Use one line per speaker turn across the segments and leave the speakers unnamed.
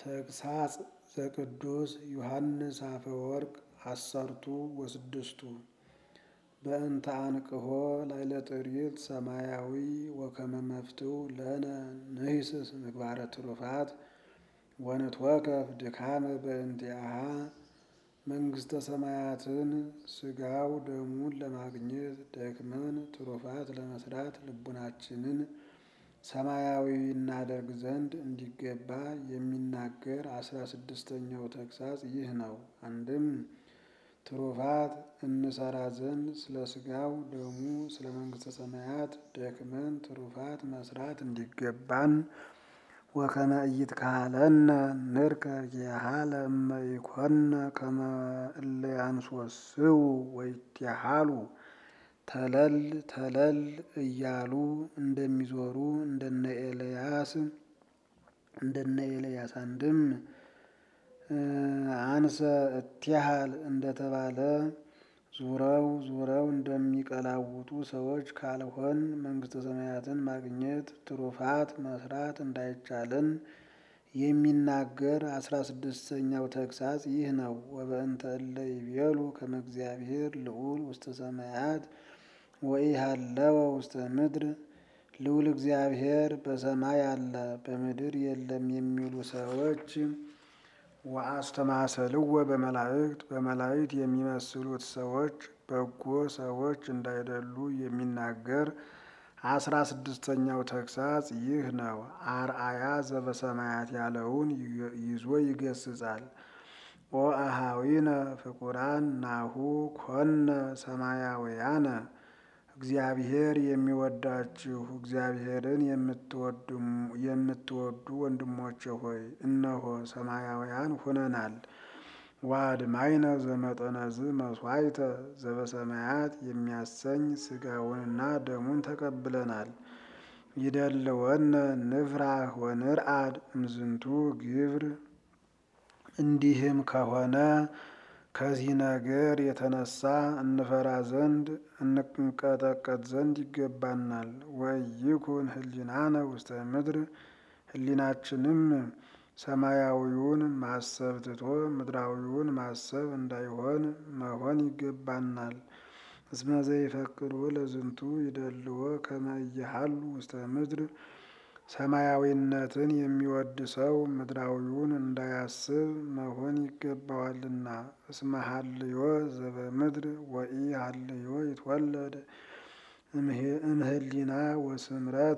ተግሳጽ ዘቅዱስ ዮሐንስ አፈወርቅ አሰርቱ ወስድስቱ በእንተ አንቅሖ ላዕለ ጥሪት ሰማያዊ ወከመ መፍትው ለነ ንሂስስ ምግባረ ትሩፋት ወንትወከፍ ድካመ በእንቲአሃ መንግሥተ ሰማያትን ሥጋው ደሙን ለማግኘት ደክመን ትሩፋት ለመስራት ልቡናችንን ሰማያዊ እናደርግ ዘንድ እንዲገባ የሚናገር አስራ ስድስተኛው ተግሳጽ ይህ ነው። አንድም ትሩፋት እንሰራ ዘንድ ስለ ሥጋው ደሙ ስለ መንግሥተ ሰማያት ደክመን ትሩፋት መስራት እንዲገባን ወከመ ኢይትካሀለነ ንርከብ ኪያሃ ለእመ ኢኮነ ከመ እለ ያንሶስው ወይትሃሉ ተለል ተለል እያሉ እንደሚዞሩ እንደነ ኤልያስ እንደነ ኤልያስ አንድም አንሰ እትያሃል እንደተባለ ዙረው ዙረው እንደሚቀላውጡ ሰዎች ካልሆን መንግሥተ ሰማያትን ማግኘት ትሩፋት መስራት እንዳይቻለን የሚናገር አስራ ስድስተኛው ተግሳጽ ይህ ነው። ወበእንተ እለ ይቤሉ ከመ እግዚአብሔር ልዑል ውስተ ሰማያት ወኢሃለወ ውስተ ምድር ልዑል እግዚአብሔር በሰማይ አለ በምድር የለም የሚሉ ሰዎች ወአስተማሰልወ በመላእክት በመላእክት የሚመስሉት ሰዎች በጎ ሰዎች እንዳይደሉ የሚናገር አስራ ስድስተኛው ተግሳጽ ይህ ነው። አርአያ ዘበሰማያት ያለውን ይዞ ይገስጻል። ኦ አሃዊነ ፍቁራን ናሁ ኮነ ሰማያውያነ እግዚአብሔር የሚወዳችሁ እግዚአብሔርን የምትወዱ ወንድሞቼ ሆይ እነሆ ሰማያውያን ሆነናል። ዋድማይነ ዘመጠነዝ መስዋዕተ ዘበሰማያት የሚያሰኝ ሥጋውንና ደሙን ተቀብለናል። ይደልወነ ንፍራህ ወንርአድ እምዝንቱ ግብር እንዲህም ከሆነ ከዚህ ነገር የተነሳ እንፈራ ዘንድ እንቀጠቀጥ ዘንድ ይገባናል። ወይኩን ህሊናነ ውስተ ምድር ህሊናችንም ሰማያዊውን ማሰብ ትቶ ምድራዊውን ማሰብ እንዳይሆን መሆን ይገባናል። እስመ ዘይፈቅዱ ለዝንቱ ይደልዎ ከመ ኢይሃሉ ውስተ ምድር ሰማያዊነትን የሚወድ ሰው ምድራዊውን እንዳያስብ መሆን ይገባዋልና። እስመ ሀልዮ ዘበምድር ወኢሀልዮ ይትወለድ እምህሊና ወስምረት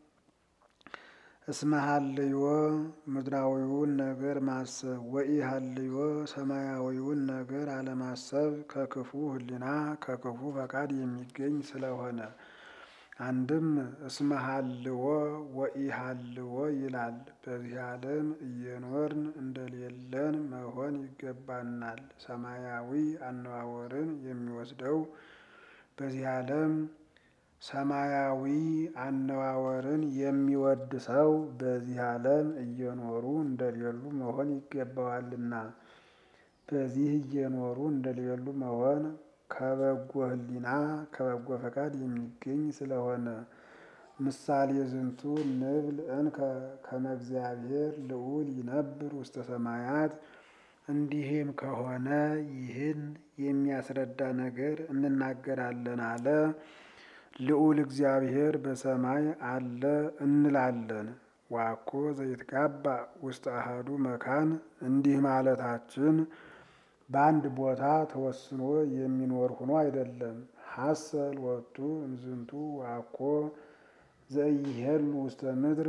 እስመ ሀልዮ ምድራዊውን ነገር ማሰብ ወኢሀልዮ ሰማያዊውን ነገር አለማሰብ ከክፉ ህሊና ከክፉ ፈቃድ የሚገኝ ስለሆነ አንድም እስመ ሀልዎ ወኢሀልዎ ይላል። በዚህ ዓለም እየኖርን እንደሌለን መሆን ይገባናል። ሰማያዊ አነዋወርን የሚወስደው በዚህ ዓለም ሰማያዊ አነዋወርን የሚወድ ሰው በዚህ ዓለም እየኖሩ እንደሌሉ መሆን ይገባዋልና። በዚህ እየኖሩ እንደሌሉ መሆን ከበጎ ህሊና ከበጎ ፈቃድ የሚገኝ ስለሆነ ምሳሌ ዝንቱ ንብል እንከ ከመ እግዚአብሔር ልዑል ይነብር ውስተ ሰማያት። እንዲህም ከሆነ ይህን የሚያስረዳ ነገር እንናገራለን አለ። ልዑል እግዚአብሔር በሰማይ አለ እንላለን። ዋኮ ዘይትጋባ ውስተ አሐዱ መካን እንዲህ ማለታችን በአንድ ቦታ ተወስኖ የሚኖር ሆኖ አይደለም። ሀሰል ወቱ እምዝንቱ ዋኮ ዘኢይሄሉ ውስተ ምድር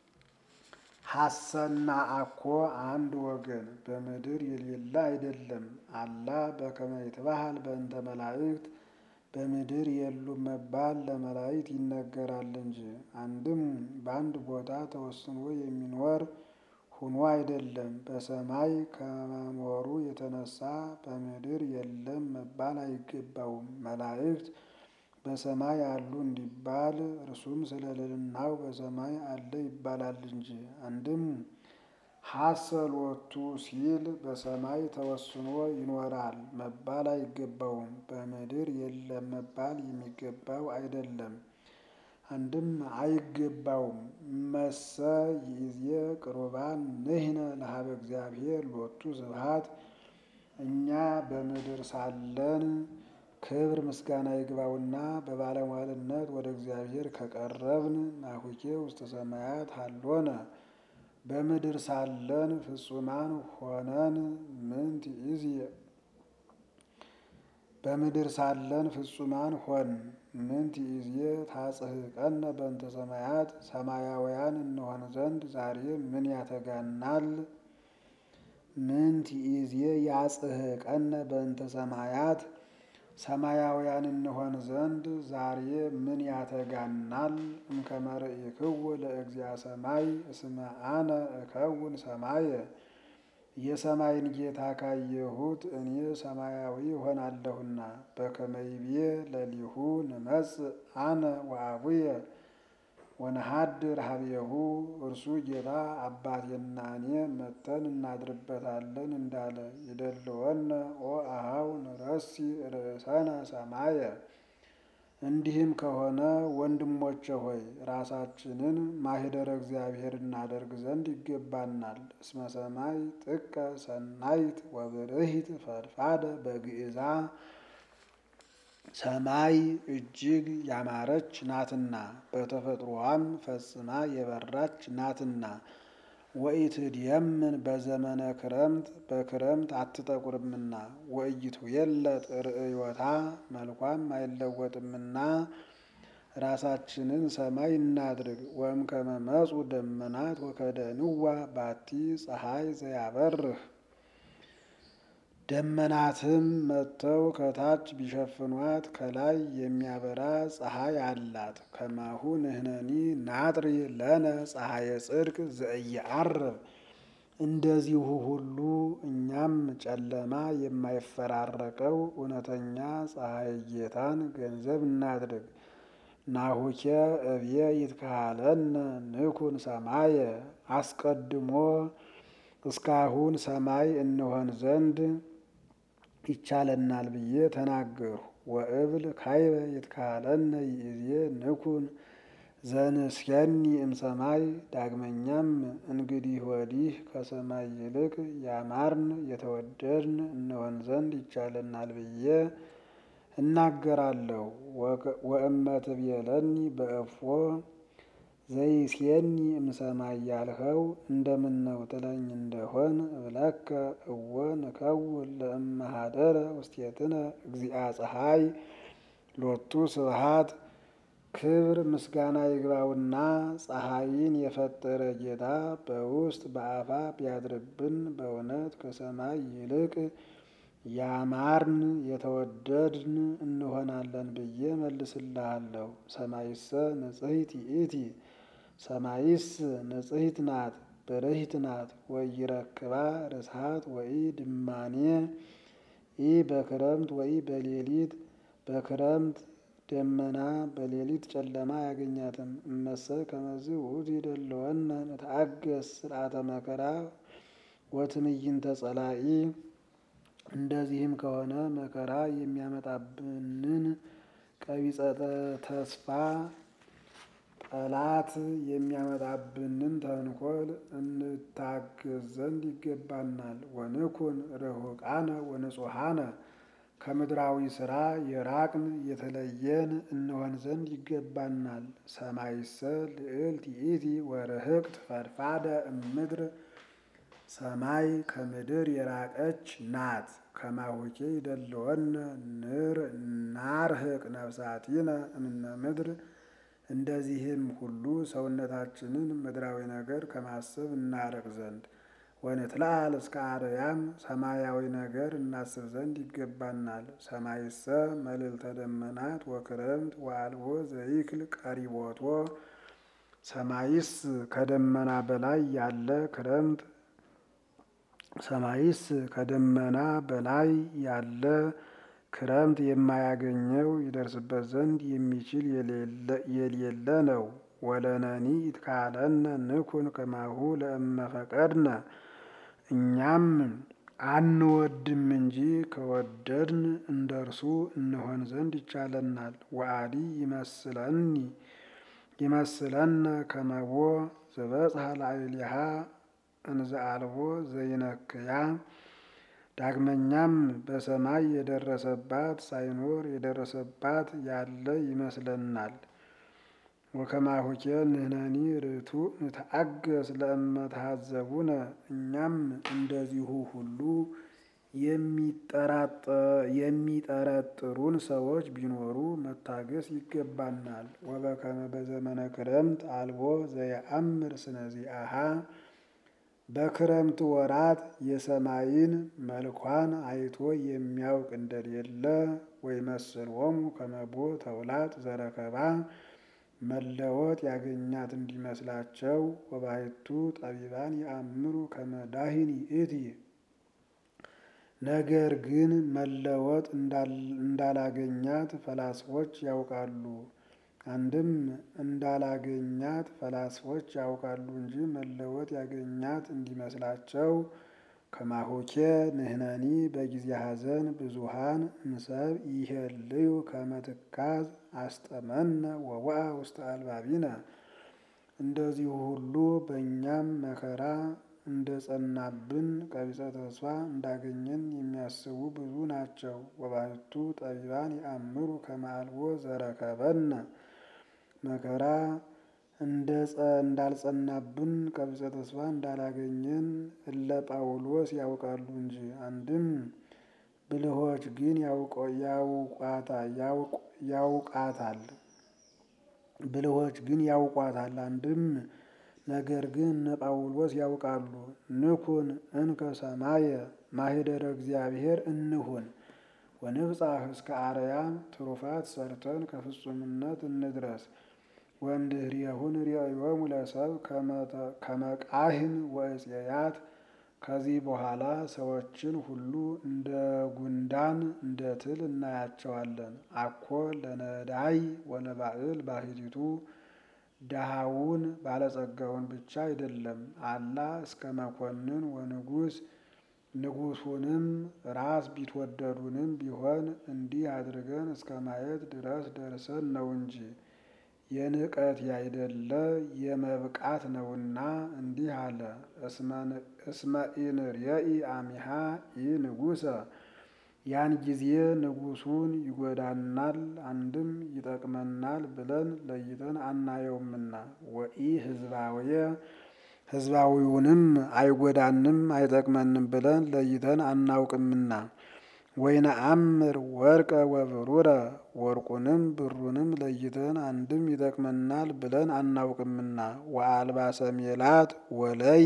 ሀሰና አኮ አንድ ወገን በምድር የሌለ አይደለም። አላ በከመ ይትበሃል በእንተ መላእክት በምድር የሉም መባል ለመላእክት ይነገራል እንጂ። አንድም በአንድ ቦታ ተወስኖ የሚኖር ሁኖ አይደለም። በሰማይ ከመኖሩ የተነሳ በምድር የለም መባል አይገባውም። መላእክት በሰማይ አሉ እንዲባል እርሱም ስለ ልዕልናው በሰማይ አለ ይባላል እንጂ። አንድም ሀሰል ወቱ ሲል በሰማይ ተወስኖ ይኖራል መባል አይገባውም። በምድር የለም መባል የሚገባው አይደለም። አንድም አይገባውም። መሰ ይእዜ ቅሩባን ንሕነ ለሀበ እግዚአብሔር ሎቱ ስብሐት እኛ በምድር ሳለን ክብር ምስጋና ይግባውና በባለሟልነት ወደ እግዚአብሔር ከቀረብን ናሁኬ ውስተ ሰማያት ሀሎነ በምድር ሳለን ፍጹማን ሆነን ምንት ይእዜ በምድር ሳለን ፍጹማን ሆን ምንት ይእዜ ታጽሕቀነ በእንተ ሰማያት ሰማያውያን እንሆን ዘንድ ዛሬ ምን ያተጋናል? ምንት ይእዜ ያጽሕቀነ በእንተ ሰማያት ሰማያውያን እንሆን ዘንድ ዛሬ ምን ያተጋናል? እምከመ ርኢክዎ ለእግዚአ ሰማይ እስመ አነ እከውን ሰማየ የሰማይን ጌታ ካየሁት እኔ ሰማያዊ ሆናለሁና። በከመ ይቤ ለሊሁ ንመጽእ አነ ወአቡየ ወነሐድር ሀቤሁ እርሱ ጌታ አባቴና እኔ መጥተን እናድርበታለን እንዳለ ይደልወነ ኦ አኀው ንረሲ ርእሰነ ሰማየ። እንዲህም ከሆነ ወንድሞቼ ሆይ ራሳችንን ማኅደረ እግዚአብሔር እናደርግ ዘንድ ይገባናል። እስመ ሰማይ ጥቀ ሰናይት ወብርሂት ፈድፋደ በግእዛ ሰማይ እጅግ ያማረች ናትና በተፈጥሮዋም ፈጽማ የበራች ናትና። ወኢትድየምን በዘመነ ክረምት በክረምት አትጠቁርምና ወኢይትዌለጥ ርእዮታ መልኳም አይለወጥምና ራሳችንን ሰማይ እናድርግ። ወእምከመ መጹ ደመናት ወከደንዋ ባቲ ፀሐይ ዘያበርህ ደመናትም መጥተው ከታች ቢሸፍኗት ከላይ የሚያበራ ፀሐይ አላት። ከማሁ ንሕነኒ ናጥሪ ለነ ፀሐየ ጽድቅ ዘኢየዐርብ እንደዚሁ ሁሉ እኛም ጨለማ የማይፈራረቀው እውነተኛ ፀሐይ ጌታን ገንዘብ እናድርግ። ናሁኬ እብየ ይትከሃለነ ንኩን ሰማየ አስቀድሞ እስካሁን ሰማይ እንሆን ዘንድ ይቻለናል ብዬ ተናገርሁ። ወእብል ካይበ ይትከሃለነ ይእዜ ንኩን ዘንስየኒ እምሰማይ። ዳግመኛም እንግዲህ ወዲህ ከሰማይ ይልቅ ያማርን የተወደድን እንሆን ዘንድ ይቻለናል ብዬ እናገራለሁ። ወእመ ትቤለኒ በእፎ ዘይስየኒ እምሰማይ ያልኸው እንደምነው ትለኝ እንደሆን እብለከ እወ ንከውን ለእመ ኀደረ ውስቴትነ እግዚአ ፀሐይ ሎቱ ስብሐት ክብር ምስጋና ይግባውና ፀሐይን የፈጠረ ጌታ በውስጥ በአፋ ቢያድርብን በእውነት ከሰማይ ይልቅ ያማርን የተወደድን እንሆናለን ብዬ መልስልሃለሁ። ሰማይሰ ንጽሕት ይእቲ ሰማይስ ንጽሕት ናት ብርህት ናት። ወኢይረክባ ርስሓት ወኢ ድማኔ ኢ በክረምት ወኢ በሌሊት በክረምት ደመና በሌሊት ጨለማ አያገኛትም። እመሰ ከመዝ ውእቱ ይደልወነ ንትአገስ ስርዓተ መከራ ወትዕይንተ ጸላኢ እንደዚህም ከሆነ መከራ የሚያመጣብንን ቀቢጸ ተስፋ ጠላት የሚያመጣብንን ተንኮል እንታገዝ ዘንድ ይገባናል። ወንኩን ርሑቃነ ወንጹሐነ ከምድራዊ ሥራ የራቅን የተለየን እንሆን ዘንድ ይገባናል። ሰማይሰ ልዕልት ይእቲ ወርህቅት ፈድፋደ እምድር ሰማይ ከምድር የራቀች ናት። ከማሁኬ ይደልወነ ናርህቅ ነፍሳቲነ እምነ ምድር እንደዚህም ሁሉ ሰውነታችንን ምድራዊ ነገር ከማሰብ እናርቅ ዘንድ ወንትለዓል እስከ አርያም ሰማያዊ ነገር እናስብ ዘንድ ይገባናል። ሰማይሰ መልዕልተ ደመናት ወክረምት ወአልቦ ዘይክል ቀሪቦቶ ሰማይስ ከደመና በላይ ያለ ክረምት ሰማይስ ከደመና በላይ ያለ ክረምት የማያገኘው ይደርስበት ዘንድ የሚችል የሌለ ነው። ወለነኒ ይትካለነ ንኩን ከማሁ ለእመ ፈቀድነ እኛም አንወድም እንጂ ከወደድን እንደ እርሱ እንሆን ዘንድ ይቻለናል። ወአዲ ይመስለኒ ይመስለነ ከመቦ ዘበጽሐ ላዕሌሃ እንዘ አልቦ ዘይነክያ። ዳግመኛም በሰማይ የደረሰባት ሳይኖር የደረሰባት ያለ ይመስለናል። ወከማሁኬ ንሕነኒ ርቱዕ ንተአገስ ለእመ ተሃዘቡነ እኛም እንደዚሁ ሁሉ የሚጠረጥሩን ሰዎች ቢኖሩ መታገስ ይገባናል። ወበከመ በዘመነ ክረምት አልቦ ዘየአምር ስነዚአሃ በክረምት ወራት የሰማይን መልኳን አይቶ የሚያውቅ እንደሌለ ወይመስሎሙ ከመቦ ተውላጥ ዘረከባ መለወጥ ያገኛት እንዲመስላቸው ወባሕቱ ጠቢባን የአምሩ ከመ ዳሂን ይእቲ ነገር ግን መለወጥ እንዳላገኛት ፈላስፎች ያውቃሉ። አንድም እንዳላገኛት ፈላስፎች ያውቃሉ እንጂ መለወጥ ያገኛት እንዲመስላቸው ከማሆኬ ንሕነኒ በጊዜ ሐዘን ብዙሃን እምሰብ ይሄልዩ ከመ ትካዝ አስጠመነ ወወአ ውስተ አልባቢነ እንደዚሁ ሁሉ በእኛም መከራ እንደ ጸናብን ቀቢጸ ተስፋ እንዳገኘን የሚያስቡ ብዙ ናቸው። ወባሕቱ ጠቢባን የአምሩ ከመ አልቦ ዘረከበነ መከራ እንዳልጸናብን ቀቢጸ ተስፋ እንዳላገኘን እለ ጳውሎስ ያውቃሉ እንጂ። አንድም ብልሆች ግን ያውቃታል ብልሆች ግን ያውቋታል። አንድም ነገር ግን እነ ጳውሎስ ያውቃሉ። ንኩን እንከ ሰማየ ማኅደረ እግዚአብሔር እንሁን ወንብጻሕ እስከ አርያም ትሩፋት ሰርተን ከፍጹምነት እንድረስ። ወእምድኅሬሁ ንርእዮሙ ለሰብእ ከመ ቃሂን ወዕፄያት ከዚህ በኋላ ሰዎችን ሁሉ እንደ ጉንዳን እንደ ትል እናያቸዋለን። አኮ ለነዳይ ወለባዕል ባሕቲቱ ድሃውን ባለጸጋውን ብቻ አይደለም። አላ እስከ መኮንን ወንጉሥ ንጉሡንም ራስ ቢትወደዱንም ቢሆን እንዲህ አድርገን እስከ ማየት ድረስ ደርሰን ነው እንጂ የንቀት ያይደለ የመብቃት ነውና እንዲህ አለ። እስመ ኢንርየኢ አሚሃ ኢንጉሠ ያን ጊዜ ንጉሡን ይጎዳናል አንድም ይጠቅመናል ብለን ለይተን አናየውምና ወኢ ሕዝባውየ ሕዝባዊውንም አይጎዳንም አይጠቅመንም ብለን ለይተን አናውቅምና ወይነአምር ወርቀ ወብሩረ ወርቁንም ብሩንም ለይተን አንድም ይጠቅመናል ብለን አናውቅምና ወአልባሰ ሜላት ወለይ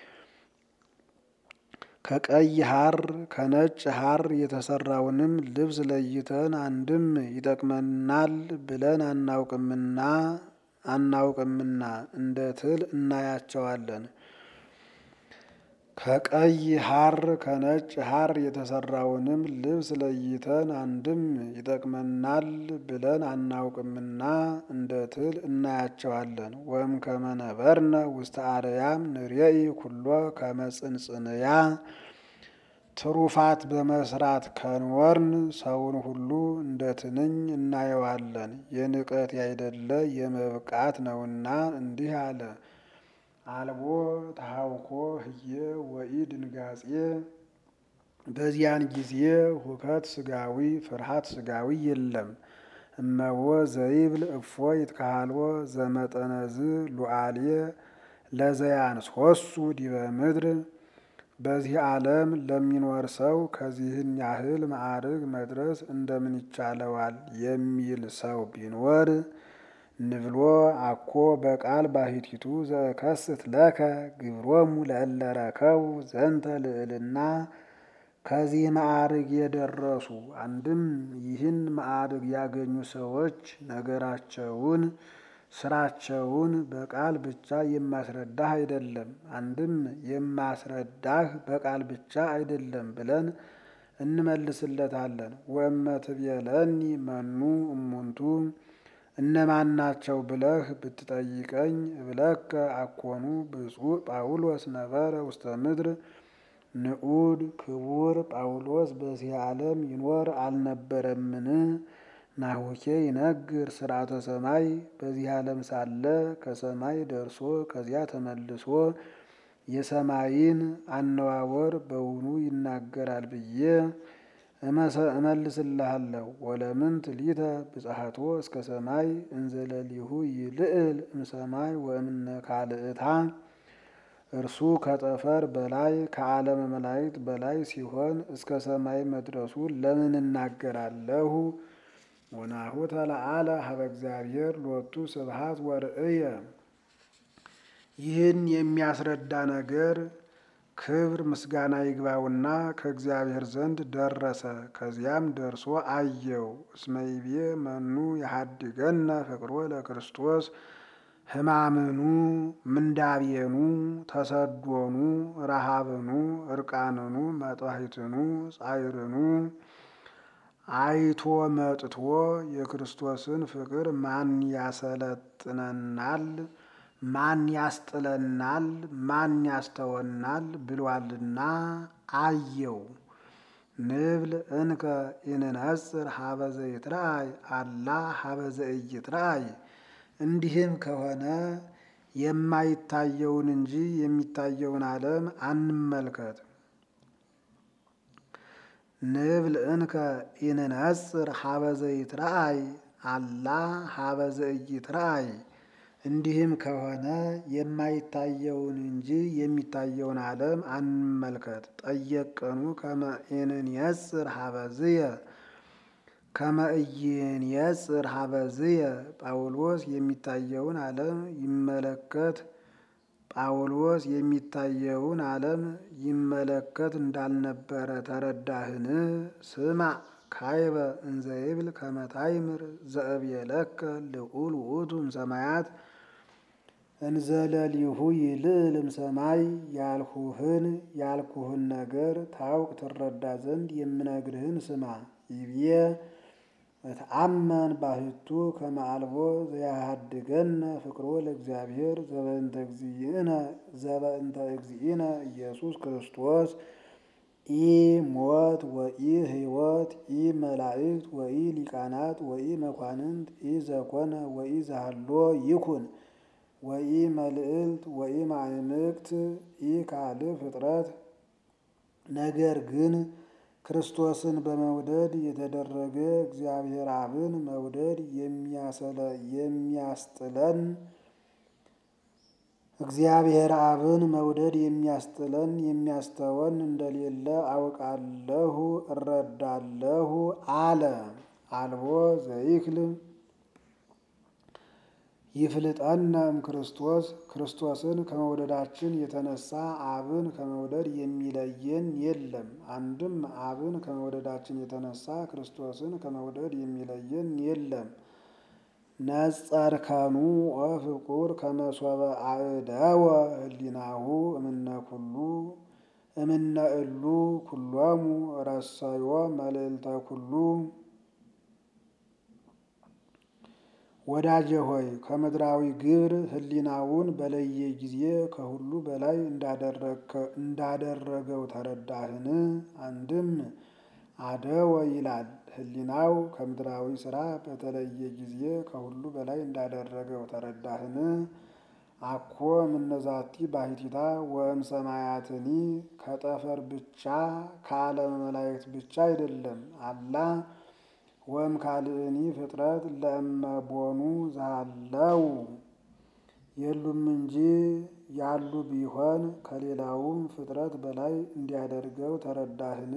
ከቀይ ሐር ከነጭ ሐር የተሰራውንም ልብስ ለይተን አንድም ይጠቅመናል ብለን አናውቅምና አናውቅምና እንደ ትል እናያቸዋለን። ከቀይ ሐር ከነጭ ሐር የተሰራውንም ልብስ ለይተን አንድም ይጠቅመናል ብለን አናውቅምና እንደ ትል እናያቸዋለን። ወም ከመነበርነ ውስተ አርያም ንሬኢ ኩሎ ከመጽንጽንያ ትሩፋት በመስራት ከንወርን ሰውን ሁሉ እንደ ትንኝ እናየዋለን። የንቀት ያይደለ የመብቃት ነውና እንዲህ አለ። አልቦ ተሃውኮ ህየ ወኢ ድንጋጼ በዚያን ጊዜ ሁከት ስጋዊ ፍርሃት ስጋዊ የለም። እመቦ ዘይብል እፎ ይትካሃልዎ ዘመጠነዝ ሉዓልየ ለዘያንሶሱ ዲበ ምድር በዚህ ዓለም ለሚኖር ሰው ከዚህን ያህል ማዕርግ መድረስ እንደምን ይቻለዋል የሚል ሰው ቢኖር ንብሎ አኮ በቃል ባሕቲቱ ዘከስት ለከ ግብሮሙ ለእለ ረከቡ ዘንተ ልዕልና ከዚህ ማዕርግ የደረሱ አንድም ይህን ማዕርግ ያገኙ ሰዎች ነገራቸውን ስራቸውን በቃል ብቻ የማስረዳህ አይደለም፣ አንድም የማስረዳህ በቃል ብቻ አይደለም ብለን እንመልስለታለን። ወእመ ትቤለኒ መኑ እሙንቱ እነማን ናቸው ብለህ ብትጠይቀኝ እብለከ አኮኑ ብፁዕ ጳውሎስ ነበረ ውስተ ምድር ንዑድ ክቡር ጳውሎስ በዚህ ዓለም ይኖር አልነበረምን? ናሁኬ ይነግር ስርዓተ ሰማይ በዚህ ዓለም ሳለ ከሰማይ ደርሶ ከዚያ ተመልሶ የሰማይን አነዋወር በውኑ ይናገራል ብዬ እመልስልሃለሁ። ወለምንት ሊተ ብጽሐቶ እስከ ሰማይ እንዘለሊሁ ይልዕል እምሰማይ ወእምነ ካልእታ እርሱ ከጠፈር በላይ ከዓለመ መላእክት በላይ ሲሆን እስከ ሰማይ መድረሱ ለምን እናገራለሁ? ወናሁ ተለዓለ ሀበ እግዚአብሔር ሎቱ ስብሐት ወርእየ። ይህን የሚያስረዳ ነገር ክብር ምስጋና ይግባውና ከእግዚአብሔር ዘንድ ደረሰ። ከዚያም ደርሶ አየው። እስመ ይቤ መኑ የሀድገነ ፍቅሮ ለክርስቶስ ሕማምኑ ምንዳቤኑ ተሰዶኑ ረሃብኑ እርቃንኑ መጥዋዕትኑ ጻይርኑ አይቶ መጥቶ የክርስቶስን ፍቅር ማን ያሰለጥነናል? ማን ያስጥለናል? ማን ያስተወናል? ብሏልና አየው። ንብል እንከ ኢንነጽር ሀበ ዘይትረአይ አላ ሀበ ዘኢይትረአይ። እንዲህም ከሆነ የማይታየውን እንጂ የሚታየውን ዓለም አንመልከት። ንብል እንከ ኢንነጽር ሀበ ዘይትረአይ አላ ሀበ ዘኢይትረአይ። እንዲህም ከሆነ የማይታየውን እንጂ የሚታየውን ዓለም አንመልከት። ጠየቀኑ ከመ ኢንንየጽር ሀበዝየ ከመ ኢይንየጽር ሀበዝየ ጳውሎስ የሚታየውን ዓለም ይመለከት ጳውሎስ የሚታየውን ዓለም ይመለከት እንዳልነበረ ተረዳህን? ስማ ካይበ እንዘ ይብል ከመ ታይምር ዘእብየለከ ልዑል ውእቱ እምሰማያት እንዘ ለሊሁ ይልዕል እምሰማይ። ያልሁህን ያልኩህን ነገር ታውቅ ትረዳ ዘንድ የምነግርህን ስማ። ይብዬ እትአመን ባህቱ ከመ አልቦ ዘያሃድገነ ፍቅሮ ለእግዚአብሔር ዘበእንተ እግዚእነ ዘበእንተ እግዚእነ ኢየሱስ ክርስቶስ ኢ ሞት ወኢ ሕይወት ኢ መላእክት ወኢ ሊቃናት ወኢ መኳንንት ኢ ዘኮነ ወኢ ዘሃሎ ይኩን ወኢ መልዕልት ወኢ ማዕምቅት ኢ ካልእ ፍጥረት። ነገር ግን ክርስቶስን በመውደድ የተደረገ እግዚአብሔር አብን መውደድ የሚያስጥለን እግዚአብሔር አብን መውደድ የሚያስጥለን የሚያስተወን እንደሌለ አውቃለሁ እረዳለሁ አለ። አልቦ ዘይክል ይፍልጠነ እምክርስቶስ ክርስቶስን ከመውደዳችን የተነሳ አብን ከመውደድ የሚለየን የለም። አንድም አብን ከመውደዳችን የተነሳ ክርስቶስን ከመውደድ የሚለየን የለም። ነጸርከኑ ወፍቁር ከመሶበ አእደወ ህሊናሁ እምነ ኩሉ እምነ እሉ ኩሎሙ ረሰዮ መልዕልተ ኩሉ። ወዳጄ ሆይ ከምድራዊ ግብር ህሊናውን በለየ ጊዜ ከሁሉ በላይ እንዳደረገው ተረዳህን? አንድም አደወ ይላል ህሊናው ከምድራዊ ስራ በተለየ ጊዜ ከሁሉ በላይ እንዳደረገው ተረዳህን? አኮ እምነዛቲ ባሕቲታ ወእም ሰማያትኒ ከጠፈር ብቻ ከዓለመ መላእክት ብቻ አይደለም። አላ ወእም ካልእኒ ፍጥረት ለእመቦኑ ዛለው የሉም እንጂ ያሉ ቢሆን ከሌላውም ፍጥረት በላይ እንዲያደርገው ተረዳህን?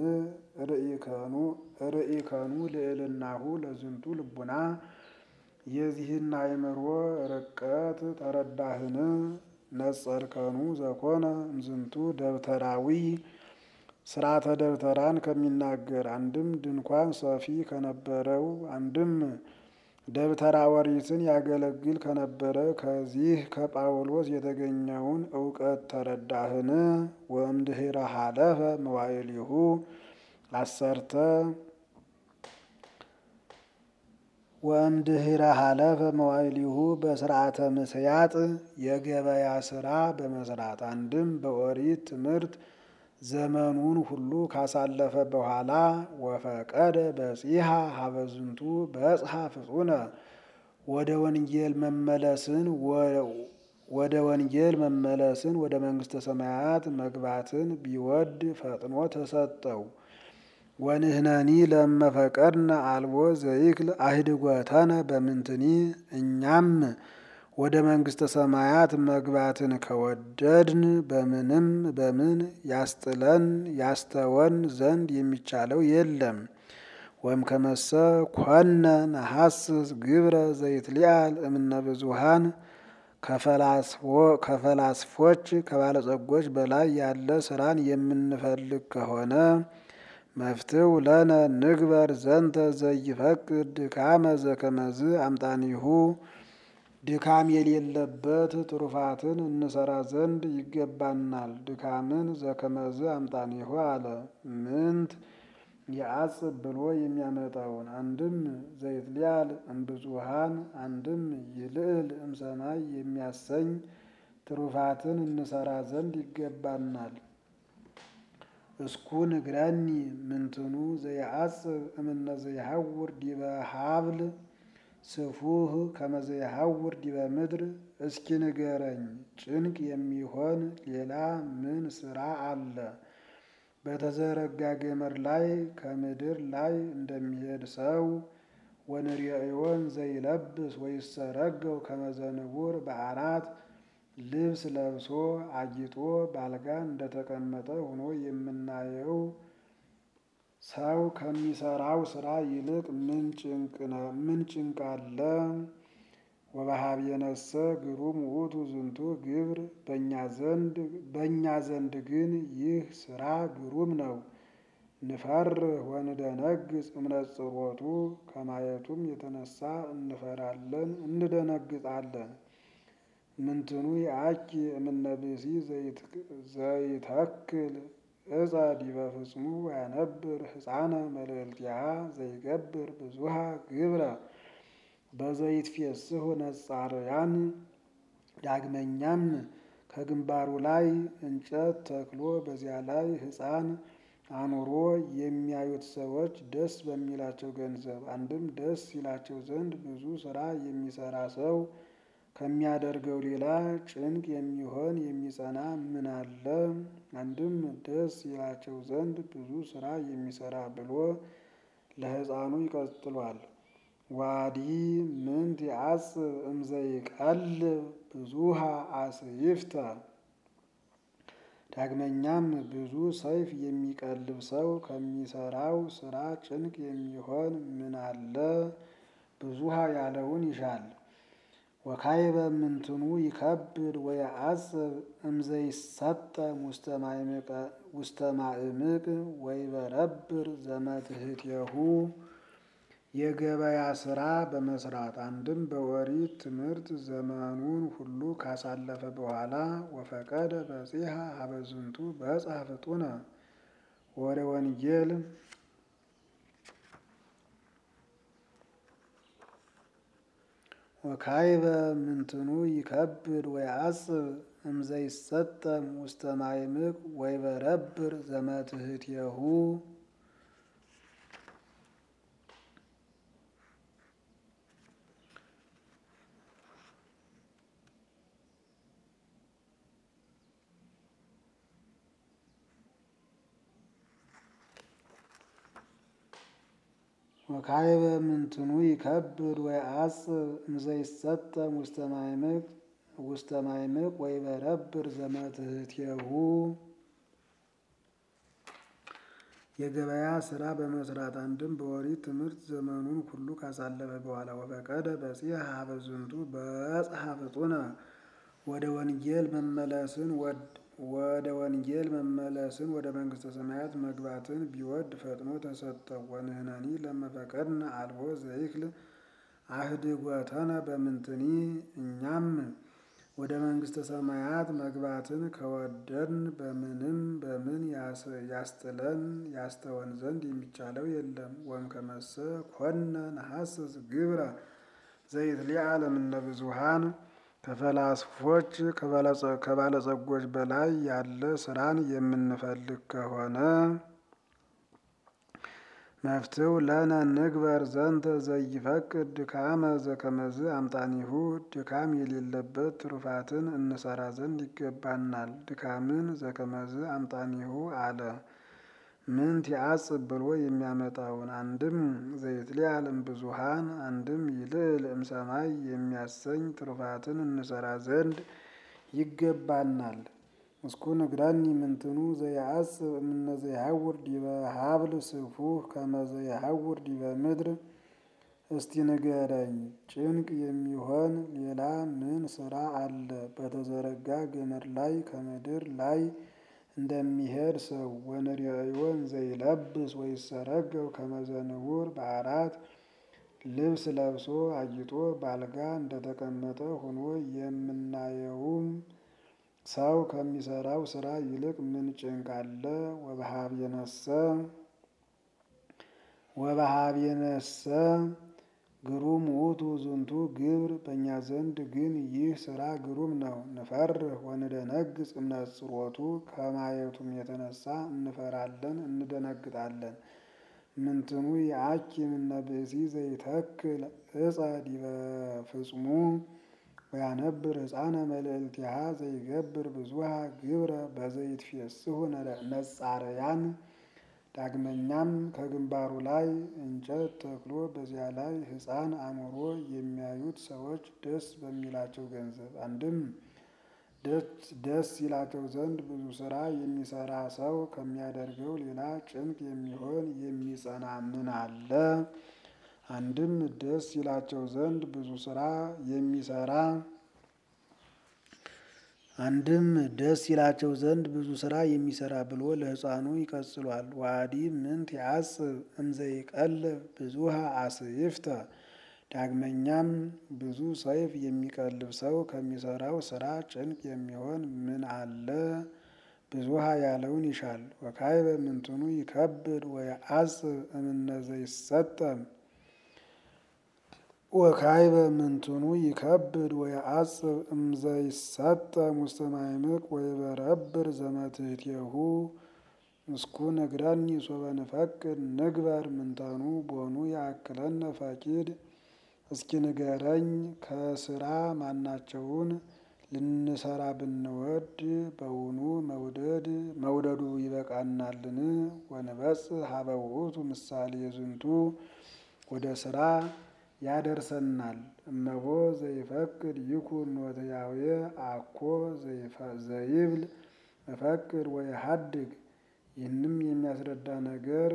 ርኢከኑ ልዕልናሁ ለዝንቱ ልቡና የዚህን አእምሮ ርቀት ተረዳህን? ነጸርከኑ ዘኮነ እምዝንቱ ደብተራዊ ስርዓተ ደብተራን ከሚናገር አንድም ድንኳን ሰፊ ከነበረው አንድም ደብተራ ኦሪትን ያገለግል ከነበረ ከዚህ ከጳውሎስ የተገኘውን እውቀት ተረዳህን? ወእምድኅረ ሀለፈ መዋዕሊሁ አሰርተ ወእምድኅረ ሀለፈ መዋዕሊሁ በስርዓተ ምስያጥ የገበያ ስራ በመስራት አንድም በኦሪት ትምህርት ዘመኑን ሁሉ ካሳለፈ በኋላ ወፈቀደ በጺሐ ሀበዝንቱ በጽሐ ፍጹነ ወደ ወንጌል መመለስን ወደ ወንጌል መመለስን ወደ መንግስተ ሰማያት መግባትን ቢወድ ፈጥኖ ተሰጠው። ወንህነኒ ለመፈቀድነ አልቦ ዘይክል አህድጎተነ በምንትኒ እኛም ወደ መንግስተ ሰማያት መግባትን ከወደድን በምንም በምን ያስጥለን ያስተወን ዘንድ የሚቻለው የለም። ወይም ከመሰ ኮነ ነሐስስ ግብረ ዘይትሊአል እምነ ብዙሃን ከፈላስፎች ከባለጸጎች በላይ ያለ ስራን የምንፈልግ ከሆነ መፍትው ለነ ንግበር ዘንተ ዘይፈቅድ ድካመ ዘከመዝ አምጣኒሁ ድካም የሌለበት ትሩፋትን እንሰራ ዘንድ ይገባናል። ድካምን ዘከመዝ አምጣኒሁ አለ ምንት የአጽብ ብሎ የሚያመጣውን አንድም ዘይትሊአል እምብዙሃን አንድም ይልዕል እምሰማይ የሚያሰኝ ትሩፋትን እንሰራ ዘንድ ይገባናል። እስኩ ንግረኒ ምንትኑ ዘየአጽብ እምነ ዘይሐውር ዲበ ሀብል ስፉህ ከመ ዘይሐውር ዲበ ምድር። እስኪ ንገረኝ ጭንቅ የሚሆን ሌላ ምን ስራ አለ? በተዘረጋ ገመድ ላይ ከምድር ላይ እንደሚሄድ ሰው ወንርዮን ዘይለብስ ወይሰረገው ከመ ዘንቡር በዓራት ልብስ ለብሶ አጊጦ ባልጋ እንደተቀመጠ ሆኖ የምናየው ሰው ከሚሰራው ስራ ይልቅ ምን ጭንቅ አለ? ወበኀቤነሰ ግሩም ውእቱ ዝንቱ ግብር በእኛ ዘንድ ግን ይህ ስራ ግሩም ነው። ንፈርህ ወንደነግጽ እምነጽሮቱ ከማየቱም የተነሳ እንፈራለን እንደነግጣለን። ምንትኑ የአኪ እምነ ብእሲ ዘይተክል እፀ ዲበ ፍጽሙ ወያነብር ሕፃነ መልዕልቲሃ ዘይገብር ብዙሃ ግብረ በዘይትፌስሑ ነጻርያን። ዳግመኛም ከግንባሩ ላይ እንጨት ተክሎ በዚያ ላይ ሕፃን አኑሮ የሚያዩት ሰዎች ደስ በሚላቸው ገንዘብ አንድም ደስ ይላቸው ዘንድ ብዙ ስራ የሚሰራ ሰው ከሚያደርገው ሌላ ጭንቅ የሚሆን የሚጸና ምን አለ? አንድም ደስ ይላቸው ዘንድ ብዙ ስራ የሚሰራ ብሎ ለሕፃኑ ይቀጥሏል። ዋዲ ምንት የአጽብ እምዘይቀልብ ብዙሃ አስይፍተ። ዳግመኛም ብዙ ሰይፍ የሚቀልብ ሰው ከሚሰራው ስራ ጭንቅ የሚሆን ምን አለ? ብዙሃ ያለውን ይሻል። ወካይበ ምንትኑ ይከብድ ወየአጽብ እምዘይሰጠም ውስተ ማእምቅ ወይበረብር ዘመትሕቴሁ። የገበያ ስራ በመስራት አንድም በኦሪት ትምህርት ዘመኑን ሁሉ ካሳለፈ በኋላ ወፈቀደ በጺሐ ሀበዝንቱ በጽሐ ፍጡነ ወደ ወንጌል ወካይበ ምንትኑ ይከብድ ወየአጽብ እምዘይሰጠም ውስተ ማእምቅ ወይበረብር ዘመትሕቴሁ። ወካይበ ምንትኑ ይከብድ ወየአጽብ እምዘይሰጠም ውስተ ማእምቅ ወይበረብር ዘመትሕቴሁ። የገበያ ስራ በመስራት አንድም በኦሪት ትምህርት ዘመኑን ሁሉ ካሳለፈ በኋላ ወፈቀደ በጺሐ ሀበዝንቱ በጽሐ ፍጡነ ወደ ወንጌል መመለስን ወደ ወንጌል መመለስን ወደ መንግስተ ሰማያት መግባትን ቢወድ ፈጥኖ ተሰጠው። ወንህነኒ ለመፈቀድነ አልቦ ዘይክል አህድጎተነ በምንትኒ እኛም ወደ መንግስተ ሰማያት መግባትን ከወደድን በምንም በምን ያስጥለን ያስተወን ዘንድ የሚቻለው የለም። ወእምከመሰ ኮነ ነሐስስ ግብረ ዘይትሊአል እምነ ብዙሃን ከፈላስፎች ከባለጸጎች በላይ ያለ ስራን የምንፈልግ ከሆነ መፍትው ለነ ንግበር ዘንተ ዘይፈቅድ ድካመ ዘከመዝ አምጣኒሁ ድካም የሌለበት ትሩፋትን እንሰራ ዘንድ ይገባናል። ድካምን ዘከመዝ አምጣኒሁ አለ ምን ቲያጽብ ብሎ የሚያመጣውን አንድም ዘይትሊዓል እምብዙሃን አንድም ይልዕል እምሰማይ የሚያሰኝ ትሩፋትን እንሰራ ዘንድ ይገባናል። እስኩ ንግረኒ ምንትኑ ዘያአጽብ እምነ ዘያሐውር ዲበ ሀብል ስፉህ ከመ ዘያሐውር ዲበ ምድር። እስቲ ንገረኝ ጭንቅ የሚሆን ሌላ ምን ስራ አለ? በተዘረጋ ገመድ ላይ ከምድር ላይ እንደሚሄድ ሰው ወንርዮን ዘይለብስ ወይሰረገው ከመ ዘንቡር በአራት ልብስ ለብሶ አጊጦ ባልጋ እንደተቀመጠ ሆኖ የምናየውም ሰው ከሚሰራው ስራ ይልቅ ምን ጭንቅ አለ? ወበሀቤነሰ ወበሀቤነሰ ግሩም ውእቱ ዝንቱ ግብር በእኛ ዘንድ ግን ይህ ስራ ግሩም ነው። ንፈርህ ወንደነግጽ እምነጽሮቱ ከማየቱም የተነሳ እንፈራለን እንደነግጣለን። ምንትኑ የአኪ እምነ ብእሲ ዘይተክል እፀ ዲበ ፍጽሙ ወያነብር ሕፃነ መልዕልቲሃ ዘይገብር ብዙሃ ግብረ በዘይትፌስሑ ነጻረያን። ዳግመኛም ከግንባሩ ላይ እንጨት ተክሎ በዚያ ላይ ሕፃን አኑሮ የሚያዩት ሰዎች ደስ በሚላቸው ገንዘብ አንድም ደስ ይላቸው ዘንድ ብዙ ስራ የሚሰራ ሰው ከሚያደርገው ሌላ ጭንቅ የሚሆን የሚጸና ምን አለ? አንድም ደስ ይላቸው ዘንድ ብዙ ስራ የሚሰራ አንድም ደስ ይላቸው ዘንድ ብዙ ስራ የሚሰራ ብሎ ለሕፃኑ ይቀጽሏል። ዋዲ ምንት ያጽብ እምዘይቀልብ ብዙሃ አስይፍተ። ዳግመኛም ብዙ ሰይፍ የሚቀልብ ሰው ከሚሰራው ስራ ጭንቅ የሚሆን ምን አለ? ብዙሃ ያለውን ይሻል። ወካይበ ምንትኑ ይከብድ ወየአጽብ እምነ ዘይሰጠም ወካይበ ምንትኑ ይከብድ ወየአጽብ እምዘይሰጠም ውስተ ማዕምቅ ወይበረብር ዘመትሕቴሁ። እስኩ ንግረኒ ሶበ ንፈቅድ ንግበር ምንተኑ ቦኑ ያክለነ ፈቂድ። እስኪ ንገረኝ ከስራ ማናቸውን ልንሰራ ብንወድ በውኑ መውደድ መውደዱ ይበቃናልን? ወንበጽሕ ሀበ ውእቱ ምሳሌ ዝንቱ ወደ ስራ ያደርሰናል። እመቦ ዘይፈቅድ ይኩን ኖትያዌ አኮ ዘይብል እፈቅድ ወየሀድግ። ይህንም የሚያስረዳ ነገር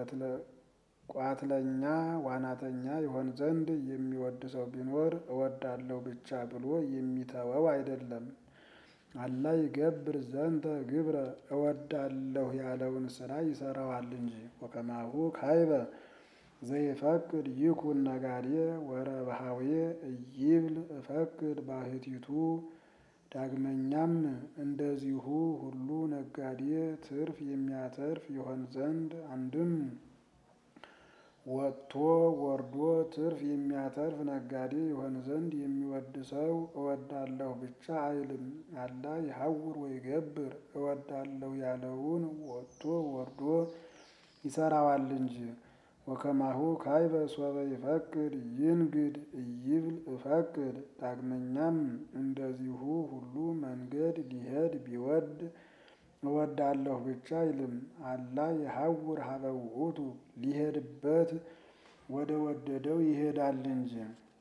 ቋትለኛ ዋናተኛ ይሆን ዘንድ የሚወድ ሰው ቢኖር እወዳለሁ ብቻ ብሎ የሚተወው አይደለም። አላ ይገብር ዘንተ ግብረ እወዳለሁ ያለውን ስራ ይሰራዋል እንጂ። ወከማሁ ካይበ ዘይፈቅድ ይኩን ነጋዴ ወረብሃዌ እይብል እፈቅድ ባሕቲቱ። ዳግመኛም እንደዚሁ ሁሉ ነጋዴ ትርፍ የሚያተርፍ ይሆን ዘንድ አንድም ወጥቶ ወርዶ ትርፍ የሚያተርፍ ነጋዴ ይሆን ዘንድ የሚወድ ሰው እወዳለሁ ብቻ አይልም። አላ ይሐውር ወይገብር እወዳለሁ ያለውን ወጥቶ ወርዶ ይሰራዋል እንጂ። ወከማሁ ካይበ ሶበ ይፈቅድ ይንግድ እይብል እፈቅድ። ዳግመኛም እንደዚሁ ሁሉ መንገድ ሊሄድ ቢወድ እወዳለሁ ብቻ አይልም። አላ ይሐውር ሀበ ውእቱ ሊሄድበት ወደ ወደደው ይሄዳል እንጂ።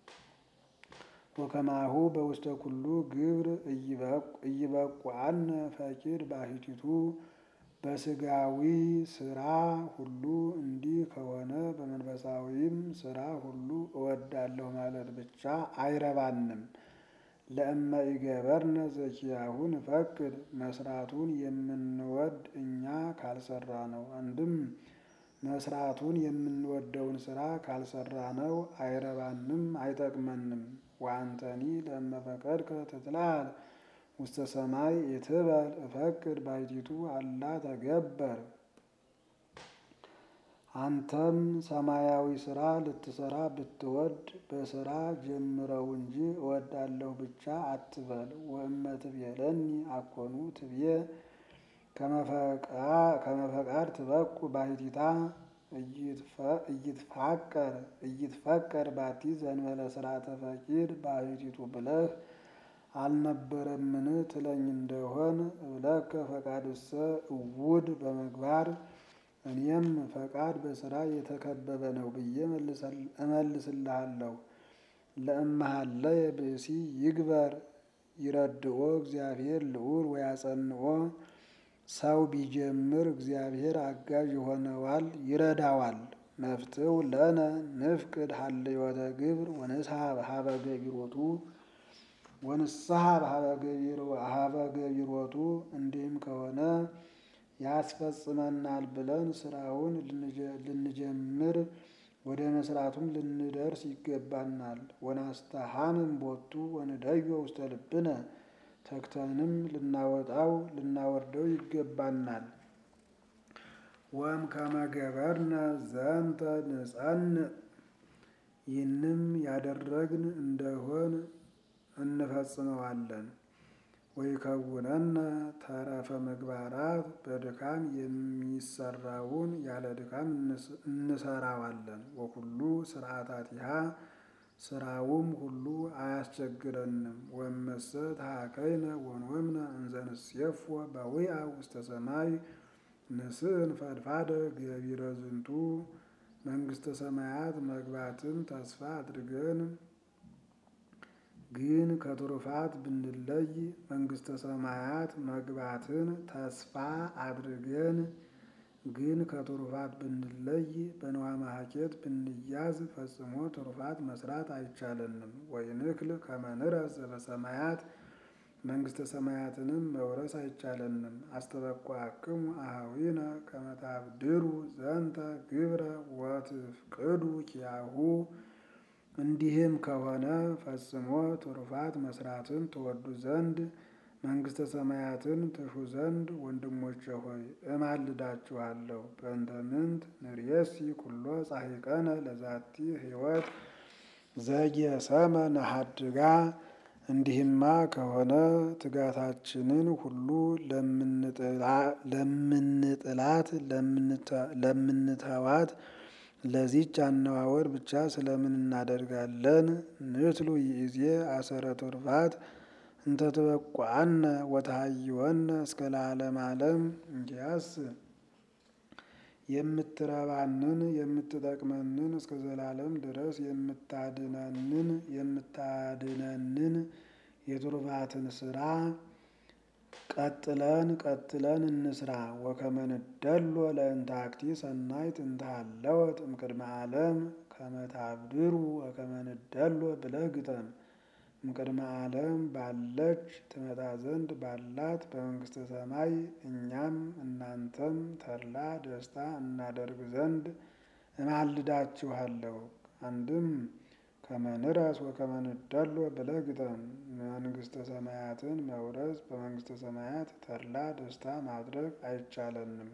ወከማሁ በውስተ ኩሉ ግብር ኢይበቁዐነ ፈቂድ ባሕቲቱ። በስጋዊ ስራ ሁሉ እንዲህ ከሆነ በመንፈሳዊም ስራ ሁሉ እወዳለሁ ማለት ብቻ አይረባንም። ለእመ ኢገበርነ ዘኪያሁ ንፈቅድ መስራቱን የምንወድ እኛ ካልሰራ ነው። አንድም መስራቱን የምንወደውን ስራ ካልሰራ ነው አይረባንም አይጠቅመንም። ወአንተኒ ለእመ ፈቀድከ ትትለዓል ውስተ ሰማይ ኢትበል እፈቅድ ባሕቲቱ አላ ተገበር። አንተም ሰማያዊ ስራ ልትሰራ ብትወድ በስራ ጀምረው እንጂ እወዳለሁ ብቻ አትበል። ወእመ ትቤለኒ አኮኑ ትብዬ ከመፈቃድ ትበቁ ባሕቲታ እይትፋቀር እይትፈቀር ባቲ ዘንበለ ስርዓተ ፈቂድ ባሕቲቱ ብለህ አልነበረምን ትለኝ እንደሆን እብለከ ፈቃድሰ እውድ በምግባር እኔም ፈቃድ በስራ የተከበበ ነው ብዬ እመልስልሃለሁ። ለእመሃለየ ብእሲ ይግበር ይረድኦ እግዚአብሔር ልዑል ወያጸንኦ ሰው ቢጀምር እግዚአብሔር አጋዥ ይሆነዋል ይረዳዋል። መፍትው ለነ ንፍቅድ ሀልዮተ ግብር ወንስሐ ሀበ ገቢሮቱ ወንስሐ ሀበ ገቢሮቱ እንዲህም ከሆነ ያስፈጽመናል ብለን ስራውን ልንጀምር ወደ መስራቱም ልንደርስ ይገባናል። ወናስተሐምም ቦቱ ወንደዮ ውስተ ልብነ ተግተንም ልናወጣው ልናወርደው ይገባናል። ወም ከመገበርነ ዘንተ ንጸንዕ ይህንም ያደረግን እንደሆን እንፈጽመዋለን። ወይከውነነ ተረፈ ምግባራት በድካም የሚሰራውን ያለ ድካም እንሰራዋለን። ወኩሉ ስርዓታቲሃ ስራውም ሁሉ አያስቸግረንም። ወመሰ ተሃከይነ ወንወምነ እንዘ ንሴፎ በዊአ ውስተ ሰማይ ንስእን ፈድፋደ ገቢረ ዝንቱ መንግስተ ሰማያት መግባትን ተስፋ አድርገን ግን ከትሩፋት ብንለይ መንግስተ ሰማያት መግባትን ተስፋ አድርገን ግን ከትሩፋት ብንለይ በንዋ ማሐኬት ብንያዝ ፈጽሞ ትሩፋት መስራት አይቻለንም። ወይንክል ከመ ንረስ ዘበሰማያት መንግስተ ሰማያትንም መውረስ አይቻለንም። አስተበቋክሙ አኀዊነ ከመ ታብድሩ ዘንተ ግብረ ወትፍቅዱ ኪያሁ እንዲህም ከሆነ ፈጽሞ ትሩፋት መስራትን ትወዱ ዘንድ መንግስተ ሰማያትን ትሹ ዘንድ ወንድሞቼ ሆይ እማልዳችኋለሁ። በእንተ ምንት ንርየሲ ኩሎ ጻሒቀነ ለዛቲ ሕይወት ዘጌሰመ ነሐድጋ እንዲህማ ከሆነ ትጋታችንን ሁሉ ለምንጥላት ለምንተዋት ለዚች አነዋወር ብቻ ስለምን እናደርጋለን? ንትሉ ይእዜ አሰረ ትሩፋት እንተ ትበቋነ ወተሃይወነ እስከ ለዓለመ ዓለም። እንዲያስ የምትረባንን የምትጠቅመንን እስከ ዘላለም ድረስ የምታድነንን የምታድነንን የትሩፋትን ስራ ቀጥለን ቀጥለን እንስራ። ወከመ ንደሎ ለእንተ አክቲ ሰናይት እንተ ሀለወት እምቅድመ ዓለም ከመ ታብድሩ ወከመ ንደሎ ብለህ ግጠም። እምቅድመ ዓለም ባለች ትመጣ ዘንድ ባላት በመንግስተ ሰማይ እኛም እናንተም ተድላ ደስታ እናደርግ ዘንድ እማልዳችኋለሁ። አንድም ከመ ንረስ ወከመ ንደሎ ብለህ ግጠም። መንግስተ ሰማያትን መውረስ በመንግስተ ሰማያት ተድላ ደስታ ማድረግ አይቻለንም።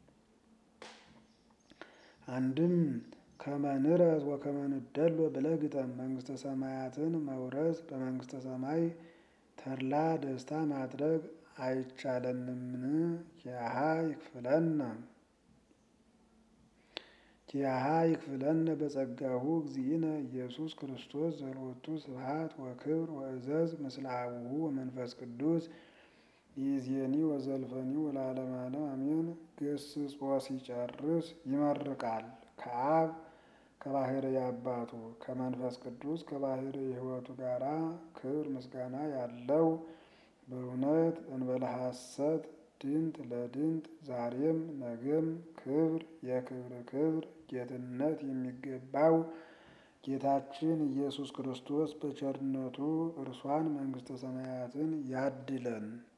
አንድም ከመ ንረስ ወከመ ንደሎ ብለህ ግጠም። መንግስተ ሰማያትን መውረስ በመንግስተ ሰማይ ተድላ ደስታ ማድረግ አይቻለንምን? ኪያሃ ይክፍለነ ኪያሃ ይክፍለነ በጸጋሁ እግዚእነ ኢየሱስ ክርስቶስ ዘሎቱ ስብሐት ወክብር ወእዘዝ ምስለ አቡሁ ወመንፈስ ቅዱስ ይእዜኒ ወዘልፈኒ ወለዓለመ ዓለም አሜን። ገስጾ ሲጨርስ ይመርቃል። ከአብ ከባሕርይ አባቱ ከመንፈስ ቅዱስ ከባሕርይ ሕይወቱ ጋራ ክብር ምስጋና ያለው በእውነት እንበለ ሐሰት ድንት ለድንት ዛሬም ነገም ክብር የክብር ክብር ጌትነት የሚገባው ጌታችን ኢየሱስ ክርስቶስ በቸርነቱ እርሷን መንግስተ ሰማያትን ያድለን።